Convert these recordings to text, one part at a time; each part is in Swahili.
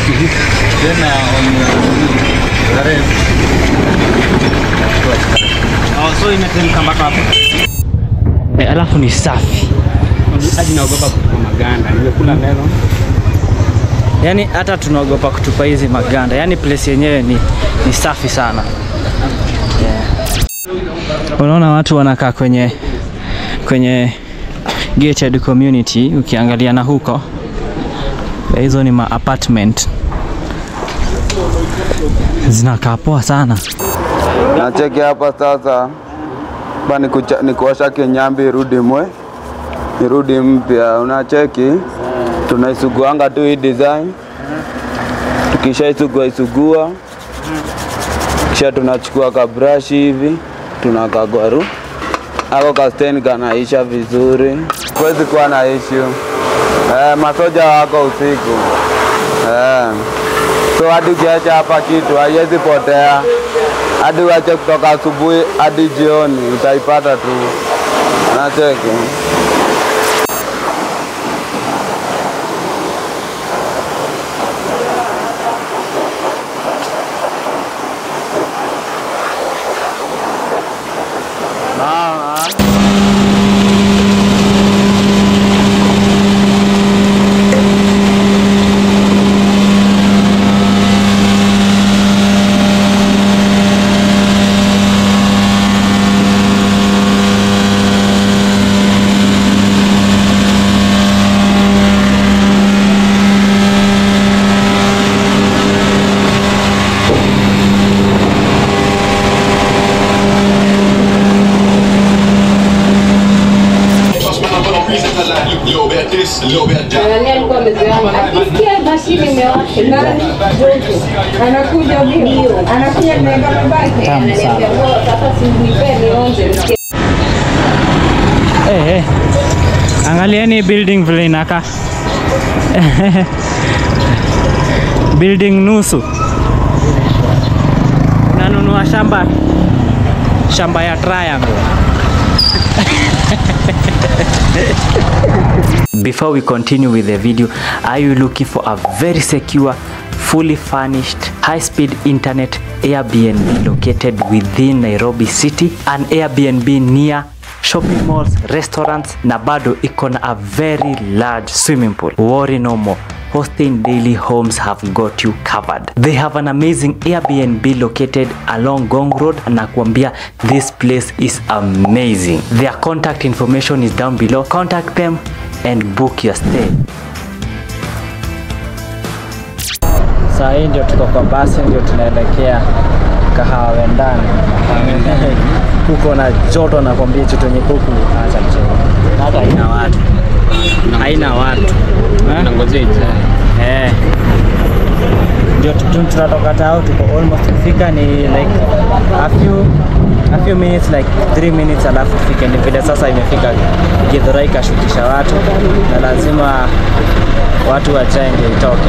Then uh, on uh, the rest. Oh, so imeteremka mpaka hapo. E, alafu ni safi Hadi naogopa kutupa maganda. Nimekula neno. yaani hata tunaogopa kutupa hizi maganda yaani place yenyewe ni, ni safi sana yeah. unaona watu wanakaa kwenye kwenye gated community ukiangalia na huko hizo ni ma apartment zinakaa poa sana Nacheki hapa sasa, hapa ni kucha- ni kuosha kinyambi irudi mwe irudi mpya. Unacheki, tunaisuguanga tu hii design, tukishaisugua isugua, kisha tunachukua kabrashi hivi tunakagwaru ako kasteni kanaisha vizuri, kwezi kuwa na issue. Eh, masoja wako usiku eh. So hadi ukiacha hapa kitu haiwezi potea, hadi uache kutoka asubuhi hadi jioni utaipata tu. Nacheki A little bit of this, a little bit of that. Nani alikuwa amezoea akisikia mashine imewasha nani joto anakuja mbio anakuja naenda babake ananiambia "Bora, sasa simnipe nionje nisikie hey, hey. angalieni building vile inakaa building nusu unanunua shamba shamba ya triangle Before we continue with the video, are you looking for a very secure, fully furnished, high-speed internet Airbnb located within Nairobi City? An Airbnb near shopping malls, restaurants na bado iko na a very large swimming pool. Worry no more. Hosting Daily Homes have got you covered. They have an amazing Airbnb located along Gong Road na kuambia this place is amazing. Their contact information is down below. Contact them and book your stay. Saa hii ndio tuko kwa basi, ndio tunaelekea kahawa wendani. Kuko na joto nakwambia, choto yenye kuku acha mchezo. Hata haina watu, haina watu Eh? Nangojea ijae. Eh. Ndio tu- tu- tunatoka tao tuko almost kufika ni like a few a few minutes like 3 minutes alafu tufike. Ni vile sasa imefika Githurai ikashukisha watu na lazima watu wachae ndio itoke.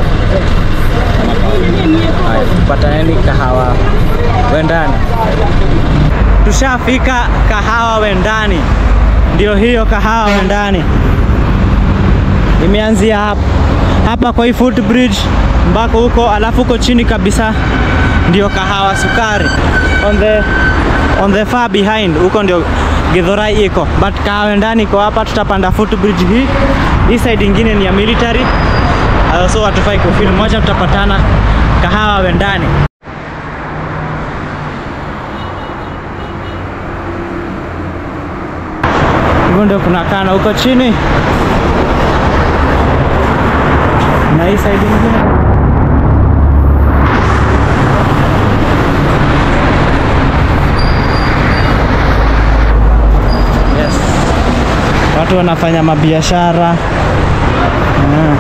Haya, tupataneni kahawa wendani. Tushafika kahawa wendani, ndio hiyo kahawa wendani imeanzia hapa hapa kwa hii footbridge mpaka huko, alafu huko chini kabisa ndio kahawa sukari on the, on the far behind huko ndio Githurai iko, but kahawa ndani iko hapa. Tutapanda footbridge hii, hii side ingine ni ya military, uh, so hatufai kufeel moja, tutapatana kahawa wendani. Hivyo ndio kunakaa na huko chini na hii side ingine yes. Watu wanafanya mabiashara ah.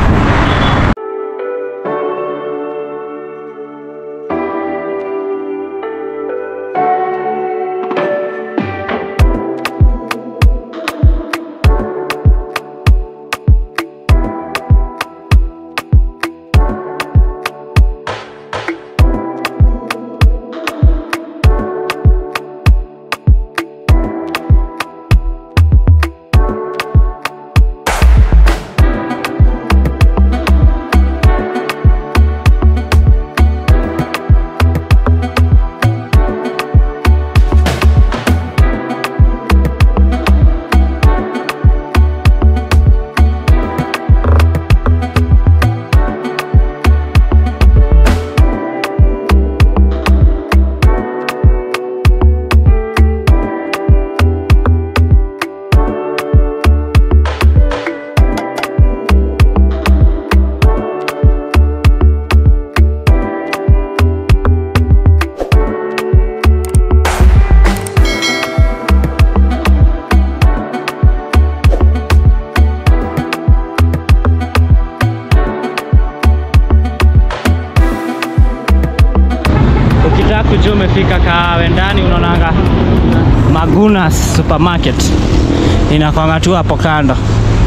ukujua umefika kawe ndani unaonanga Magunas supermarket inakwanga tu hapo kando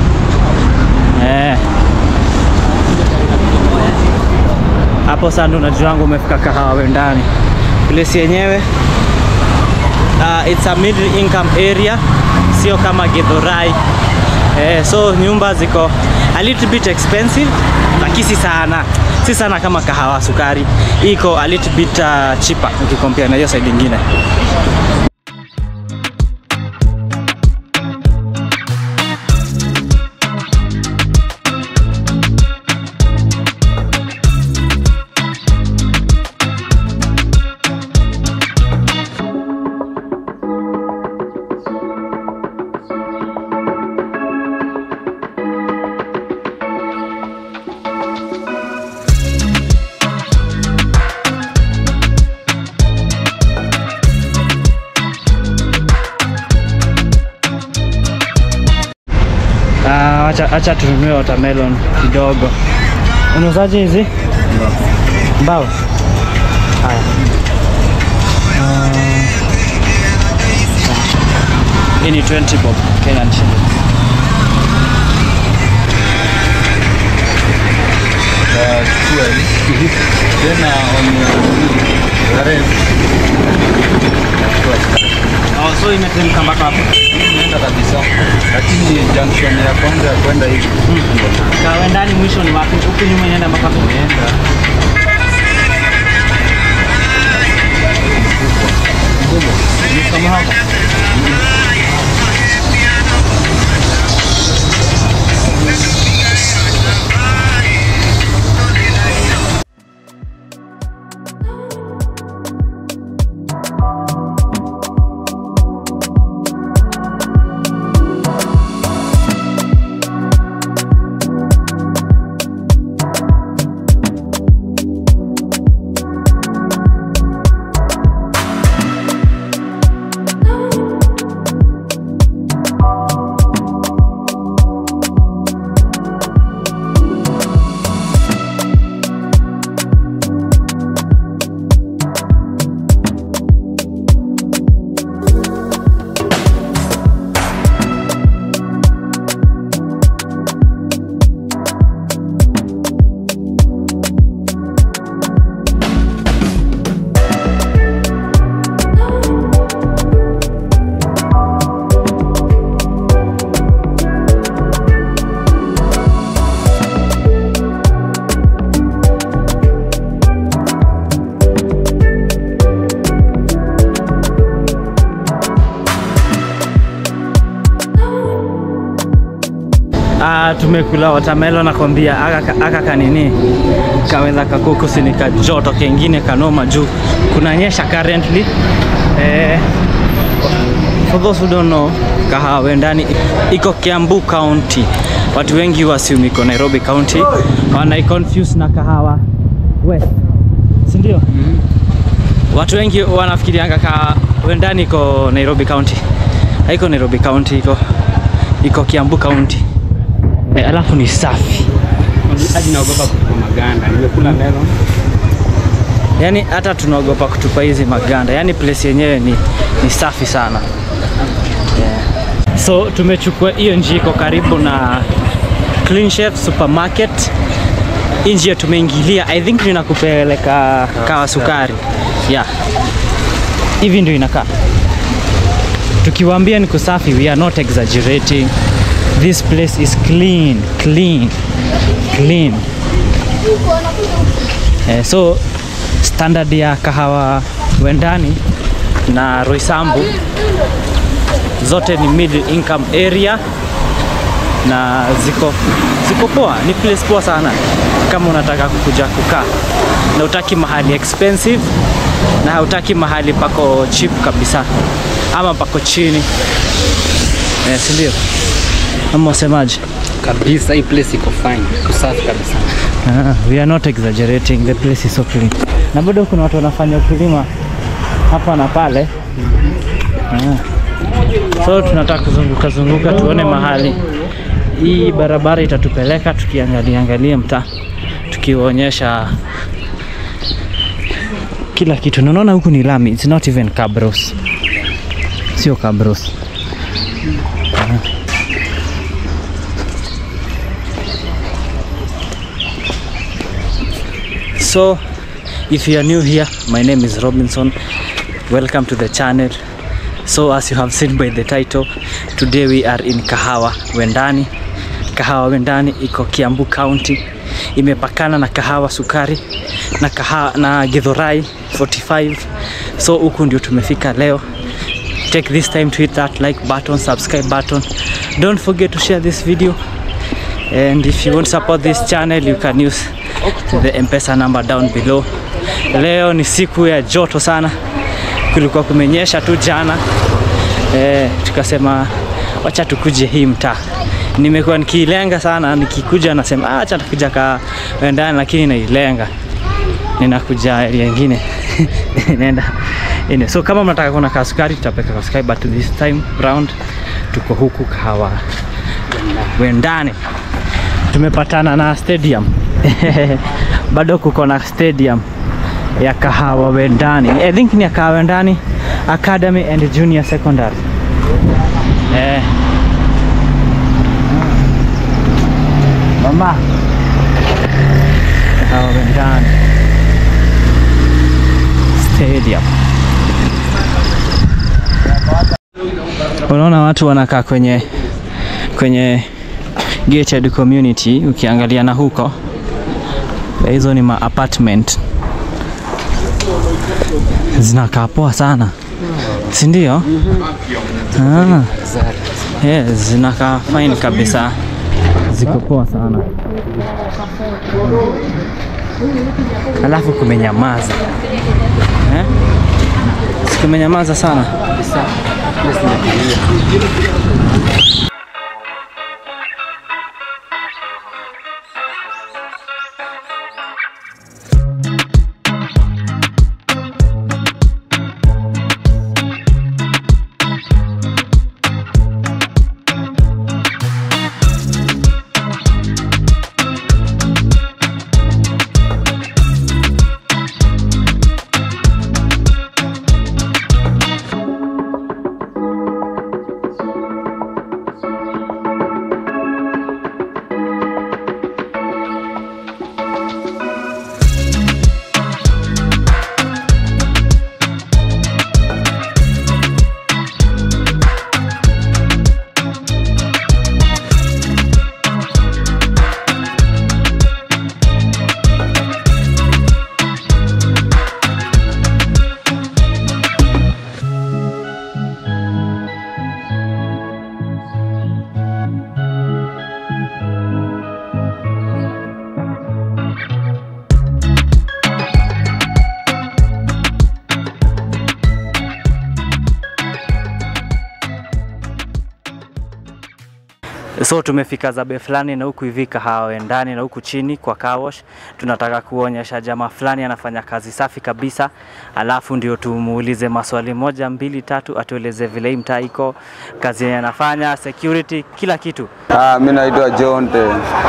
eh. Hapo sasa ndo unajua wangu umefika kahawa ndani. Place yenyewe uh, it's a middle income area, sio kama Githurai eh, so nyumba ziko a little bit expensive, lakini si sana, si sana kama kahawa sukari, iko a little bit uh, cheaper ukikompare na hiyo side nyingine. Ah, acha, acha tununue watermelon kidogo. Unauzaje hizi? Mbao. Haya. Ah, Hii ni 20 bob Kenyan shillings. Chukua hii. Tena on the rest. Oh, so imeteremka mpaka hapo. Imeenda kabisa. Lakini junction ya kwanza ya kwenda hivi. Kawe ndani mwisho ni wapi? Huku nyuma inaenda mpaka hapo. Imeenda. Kama hapo. Ah, tumekula watermelon nakwambia, aka, aka kanini kaweza kakuku sinika joto kengine kanoma juu kunanyesha currently eh, for those who don't know kahawa ndani iko Kiambu County. Watu wengi wasiumi iko Nairobi County, wanai confuse na kahawa West, si ndio? Watu wengi wanafikirianga kahawa ndani iko Nairobi County. Haiko Nairobi County, iko iko Kiambu County. Eh, alafu ni safi hadi naogopa kutupa maganda. Nimekula melon yaani hata tunaogopa kutupa hizi maganda yaani place yenyewe ni, ni safi sana yeah. so tumechukua hiyo njia iko karibu na Clean Chef supermarket hii njia tumeingilia i think ninakupeleka kawa sukari yeah hivi ndio inakaa tukiwaambia ni kusafi we are not exaggerating this place is clean clean clean Eh, so standard ya kahawa wendani na Roysambu zote ni middle income area na ziko ziko poa, ni place poa sana kama unataka kukuja kukaa na utaki mahali expensive na hautaki mahali pako cheap kabisa ama pako chini eh, si ndio? Ama usemaje? kabisa. Hii place iko fine, usafi kabisa. Ah, we are not exaggerating, the place is so clean. Na bado kuna watu wanafanya ukulima hapa na pale. Ah. So tunataka kuzunguka zunguka tuone mahali hii barabara itatupeleka, tukiangalia angalia mtaa, tukiwaonyesha kila kitu. Na Unaona huku ni lami, it's not even cabros, sio cabros. So, if you are new here, my name is Robinson. Welcome to the channel. So, as you have seen by the title, today we are in Kahawa Wendani. Kahawa Wendani iko Kiambu County, imepakana na Kahawa Sukari na kahawa, na Githurai 45. So huku ndio tumefika leo. Take this time to hit that like button, subscribe button. Don't forget to share this video. And if you want to support this channel, you can use the M-Pesa number down below. Leo ni siku ya joto sana, kulikuwa kumenyesha tu jana eh, tukasema wacha tukuje hii mtaa. Nimekuwa nikiilenga sana, nikikuja nasema "Ah, acha tukuja ka ndani, lakini nailenga ninakuja area nyingine naenda ine. So kama mnataka kuona kasukari, tutapeka kasukari, but this time round tuko huku Kahawa Wendani tumepatana na stadium bado kuko na stadium ya Kahawa Wendani. I think ni ya Kahawa Wendani Academy and Junior Secondary. Eh. Mama. Kahawa Wendani Stadium. Unaona watu wanakaa kwenye kwenye gated community, ukiangalia na huko hizo ni ma apartment zinakaa poa sana, si ndio? Ah, yes, zinakaa fine kabisa, ziko poa sana. Alafu kumenyamaza eh? Si kumenyamaza sana So tumefika zabe fulani na huku hivi Kahawa ndani na huku chini kwa car wash. Tunataka kuonyesha jamaa fulani anafanya kazi safi kabisa, alafu ndio tumuulize maswali moja mbili tatu, atueleze vile hii mtaa iko, kazi yenye anafanya, security, kila kitu. Ah, mi naitwa Jonte.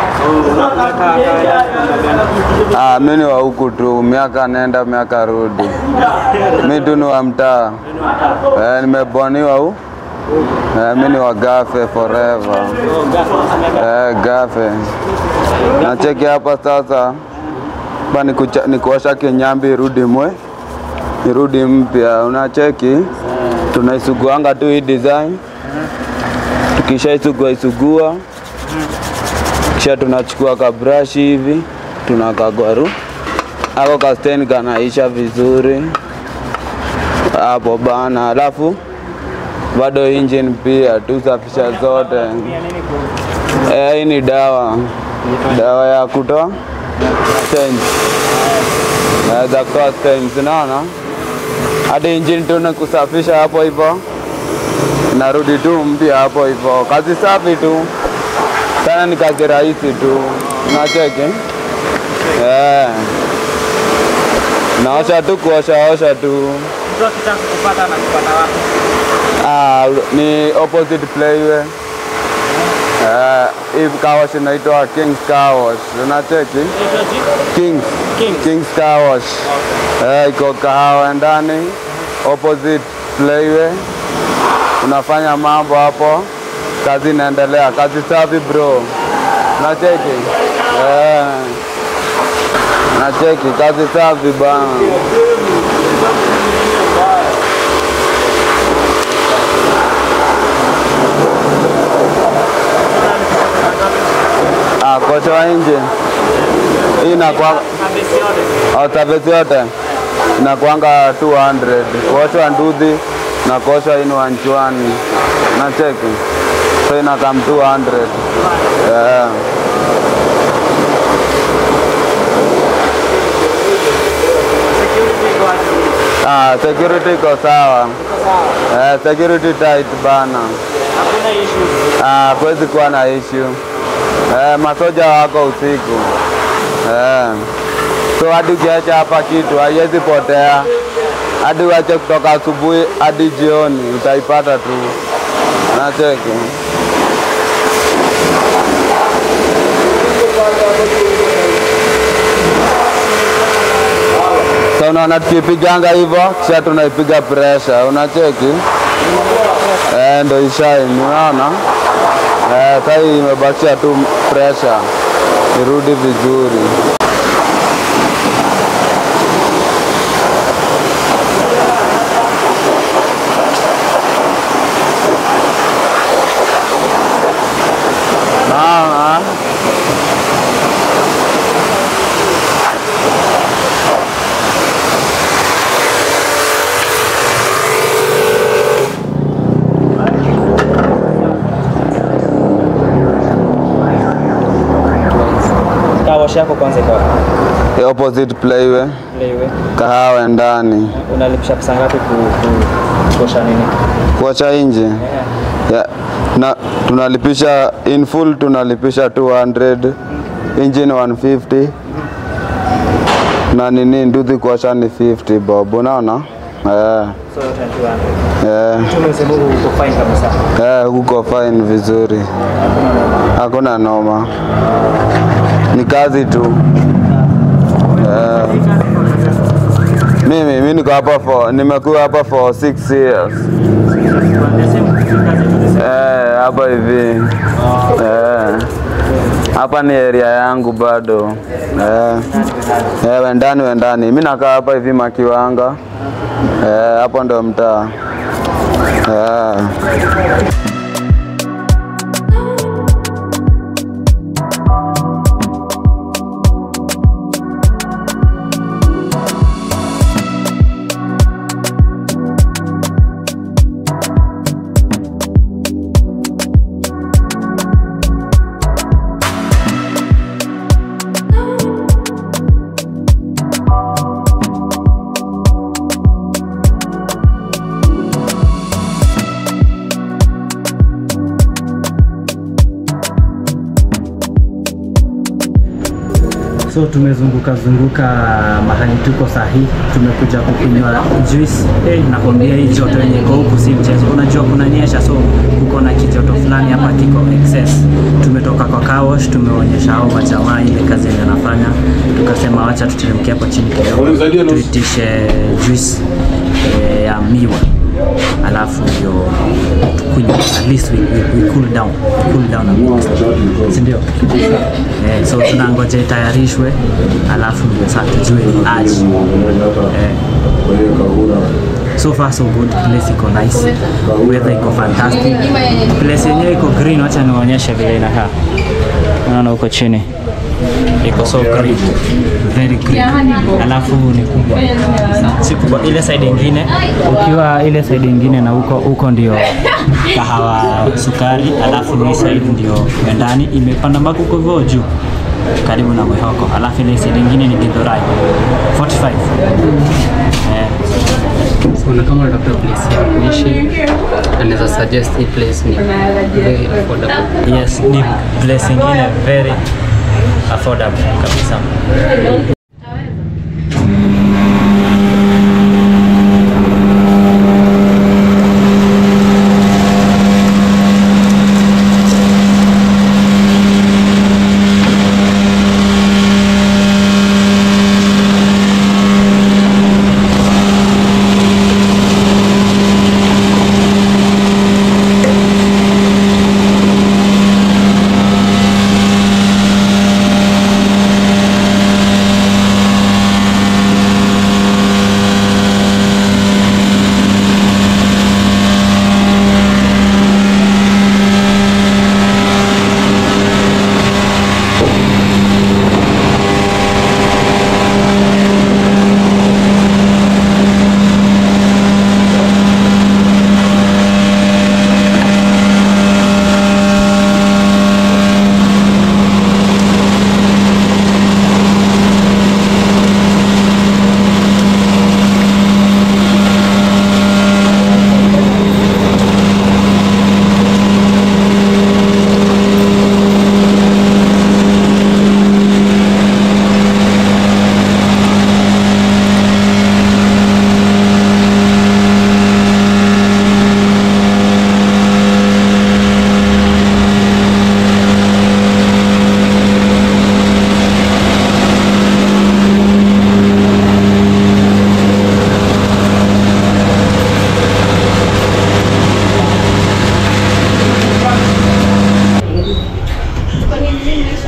Ah, mi ni wa huku tu, miaka nenda miaka rudi. Mi tu ni wa mtaa. Eh, nimeboniwa hu eh, mi ni wa Gafe forever. Eh, Gafe. Nacheki hapa sasa hapa ni kucha- ni kuosha kinyambi irudi mwe irudi mpya. Unacheki, tunaisuguanga tu hii design tukishaisugua isugua kisha tunachukua kabrashi hivi tunakagwaru ako kasteni kanaisha vizuri hapo bana, alafu bado engine pia tusafisha zote. Eh, hii ni dawa dawa ya kutoa stains. Eh, za kutoa stains, unaona hadi engine tu ni kusafisha hapo hivyo narudi tu mpya hapo hivyo, kazi safi tu sana, ni kazi rahisi tu, unacheki eh, naosha tu kuosha osha tu. Mtu akitaka kupata na kupata wapi? Ah, ni opposite playway. Eh, hii car wash inaitwa Kings Car Wash. Unacheki? Kings. Kings Car Wash. Eh, iko kahawa ndani opposite Playway. Unafanya mambo hapo, kazi inaendelea, kazi safi bro. Unacheki? Eh. Nacheki kazi safi bana. Ah, kocha wa nje hii inakuwa au service yote inakuanga 200 kuoshwa nduthi na kuoshwa inu nchwani na cheki so inakam 200 yeah. Ah, security iko sawa. Eh, security tight bana. Ah, kwezi kuwa na issue. Eh, masoja wako usiku. Eh. So hadi ukiacha hapa kitu haiwezi potea. Hadi uache kutoka asubuhi hadi jioni utaipata tu. Nacheki. So unaona tukipiganga hivyo kisha tunaipiga pressure, unacheki eh, ndo ishine, unaona eh, sasa hii imebakisha tu pressure irudi vizuri. Naona Kawash yako kwanza iko wapi? the opposite playway, Lewe. kahawa ndani, Unalipisha pesa ngapi ku, ku, kuosha nini? kuacha nje yeah. na tunalipisha in full tunalipisha 200 engine 150 na nini nduthi kuacha ni 50 bob unaona eh So yote ni 200. eh Tumesema uko fine kabisa. eh huko fine vizuri hakuna noma ni kazi tu eh mimi mimi niko hapa for nimekuwa hapa for 6 years Eh, hapa hivi eh, hapa ni area yangu bado eh, eh, wendani wendani, mi nakaa hapa hivi Makiwanga eh, hapo ndo mtaa eh. So tumezunguka zunguka mahali tuko sahi, tumekuja kukunywa juice. Hey, nakwambia hii joto yenye iko huku si mchezo. Unajua kunanyesha, so kuko na kijoto fulani hapa kiko excess. Tumetoka kwa car wash, tumeonyesha hao majamaa ile kazi yenye anafanya, tukasema wacha tuteremke hapo chini kidogo tuitishe juice eh, ya miwa alafu ndio tukunywe at least we, we, we cool down cool down a bit si ndio eh, so tunangoja itayarishwe alafu ndio sasa tujue ni aje eh, so far so good place iko nice weather iko fantastic place yenyewe iko green wacha niwaonyeshe vile inakaa unaona huko chini iko so green very green alafu ni kubwa si kubwa ile side ingine ukiwa ile side ingine na huko huko ndio kahawa sukari alafu hii side ndio ya ndani imepanda mpaka huko hivyo juu karibu na mwehoko alafu ile side ingine ni githurai 45 eh, So na kama unatafuta place ya kuishi, anaweza suggest hii place ni very affordable. yes ni place ingine very affordable kabisa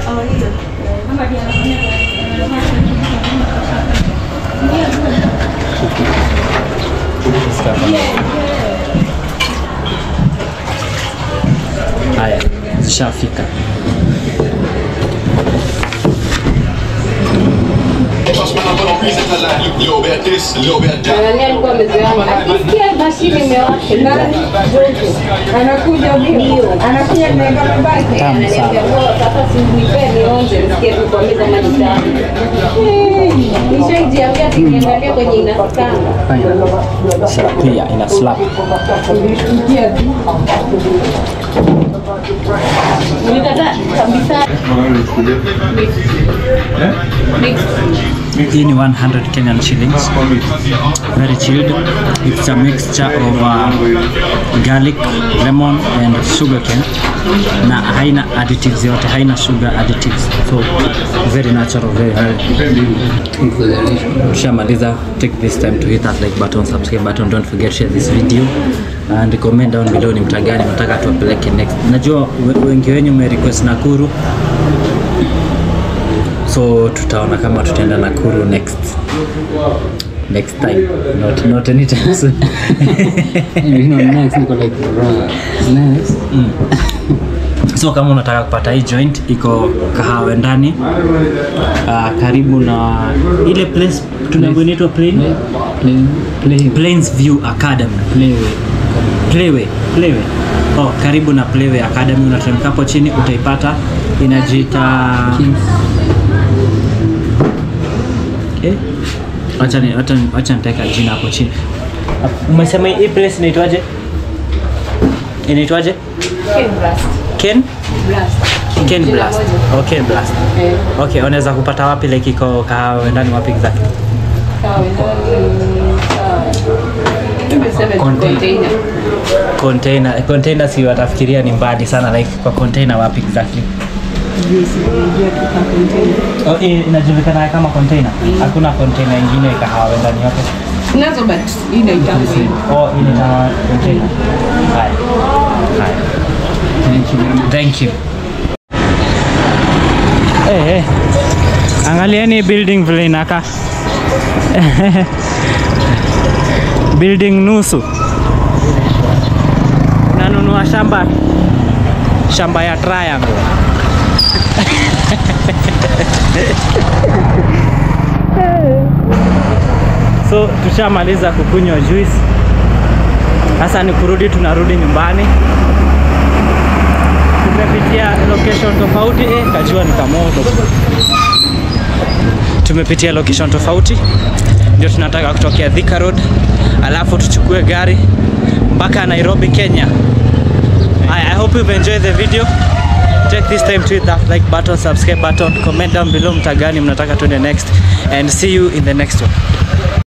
Haya, zishafika. Trust me, I'm gonna reason to lie. Little bit of this, a little bit of that. Nani alikuwa amezoea akisikia mashine imewasha ndani joto anakuja bio anakuja nimeweka babake ananiambia "Bora, sasa simnipe nionje nisikie tu kwa meza maji safi Eh, nishaijiambia ati niangalie kwenye inasikanga Pia ina slap. Nilikataa kabisa Hii ni 100 Kenyan shillings. Very chilled. It's a mixture of uh, garlic, lemon and sugar cane. Na haina additives yote, haina sugar additives. So very natural, very healthy. Tushamaliza. Take this time to hit that like button, subscribe button. Don't forget share this video and comment down below ni mtaa gani nataka tuwapeleke next. Najua we- wengi wenyu me request Nakuru so tutaona kama tutaenda Nakuru next next time not not anytime soon You know, next niko like bro. Next. so kama unataka kupata hii joint iko kahawe ndani uh, karibu na ile place tunaambiwa inaitwa plain Play, play, Plains View Academy play with. Playway, Playway. Oh, karibu na Playway Academy unateremka hapo chini utaipata inajiita Kings. eh acha ni acha acha nitaweka jina hapo chini. Umesema hii place inaitwaje? Inaitwaje? Ken Ken Blast. Oh, Ken Blast. Okay, unaweza kupata wapi like iko kahawa ndani wapi exactly? container Container, container si watafikiria ni mbali sana like kwa container wapi exactly? Oh, hii inajulikana kama container. Hakuna container ingine kahawa ndani yake. nazo but hii naitanga Oh, hii ni kama container. Haya. Haya. Thank you very much. Thank you. Hey, hey. Angalieni building vile inakaa. building nusu. Unanunua shamba shamba ya triangle. so tushamaliza kukunywa juice. Sasa ni kurudi, tunarudi nyumbani tumepitia location tofauti eh, kajua ni kamoto. Tumepitia location tofauti, ndio tunataka kutokea Thika Road, alafu tuchukue gari mpaka Nairobi, Kenya. I, I hope you've enjoyed the video. Take this time to hit that like button, subscribe button, comment down below mtagani mnataka tuende next and see you in the next one.